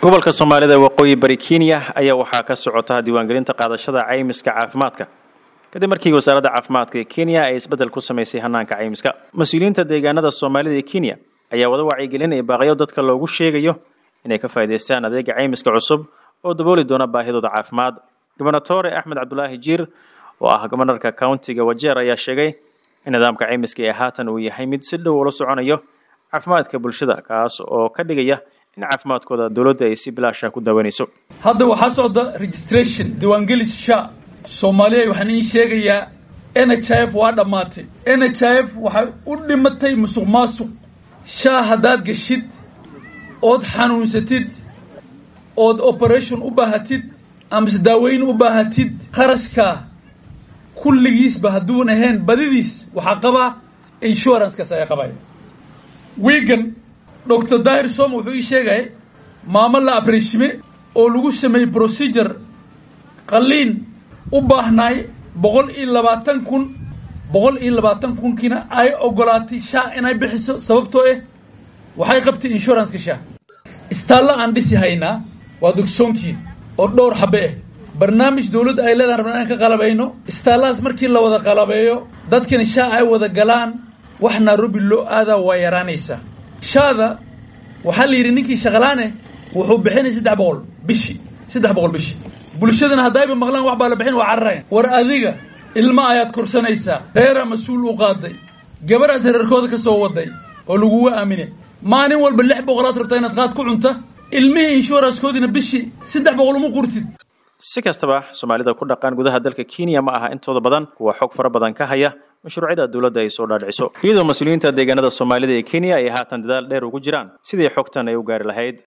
gobolka soomaalida waqooyi bari kenya ayaa waxaa ka socota diiwaangelinta qaadashada caymiska caafimaadka kadib markii wasaaradda caafimaadka ee kenya ay isbeddel ku samaysay hanaanka caymiska mas-uuliyiinta deegaanada soomaalida ee kenya ayaa wada wacyigelin iyo baaqyo dadka loogu sheegayo inay ka faa'iidaystaan adeega caymiska cusub oo dabooli doona baahidooda caafimaad gobernatore axmed cabdulaahi jiir oo ah gobanarka countiga wajeer ayaa sheegay in nidaamka caymiska ee haatan uu yahay mid si dhow ula soconayo caafimaadka bulshada kaas oo ka dhigaya in caafimaadkooda dowladda ay si bilaasha ku daawanayso hadda waxaa socda registration diiwaangelis sha soomaaliya waxaan iin sheegayaa n h i f waa dhammaatay n h i f waxay u dhimatay musuq maasuq shaa haddaad geshid ood xanuunsatid ood operation u baahatid amase daaweyn u baahatid kharashkaa kulligiisba hadduun ahayn badidiis waxaa qabaa insuranskaas ayaa qabaya wiigan doctor dahir som wuxuu ii sheegaya maamo la abreshime oo lagu sameeyey procedure qalliin u baahnaay boqol iyo labaatan kun boqol iyo labaatan kunkiina ay ogolaatay shaa inay bixiso sababtoo ah waxay qabtay insuranceka shaa istaalla aan dhisi haynaa waa dogsoontiin oo dhowr xabe ah barnaamij dawladda ay leedahan rabnaa inaan ka qalabayno istaallahaas markii la wada qalabeeyo dadkani shaa ay wada galaan wax nairobi loo aadaa waa yaraanaysaa shaada waxaa la yidhi ninkii shaqalaane wuxuu bixinay saddex boqol bishii saddex boqol bishii bulshadana haddayba maqlaan wax baa la bixin waa cararayan war adiga ilma ayaad korsanaysaa reeraa mas-uul u qaaday gabadhaas reerkooda ka soo waday oo laguga aamine maalin walba lix boqolaad rabtaa inaad qaad ku cunta ilmihii inshuranskoodina bishii saddex boqol uma qurtid si kastaba soomaalida ku dhaqan gudaha dalka kenya ma aha intooda badan kuwa xog fara badan ka haya mashruucyada dowladda ay soo dhaadhiciso iyadoo mas-uuliyiinta deegaanada soomaalida ee kenya ay haatan dadaal dheer ugu jiraan sidii xogtan ay u gaari lahayd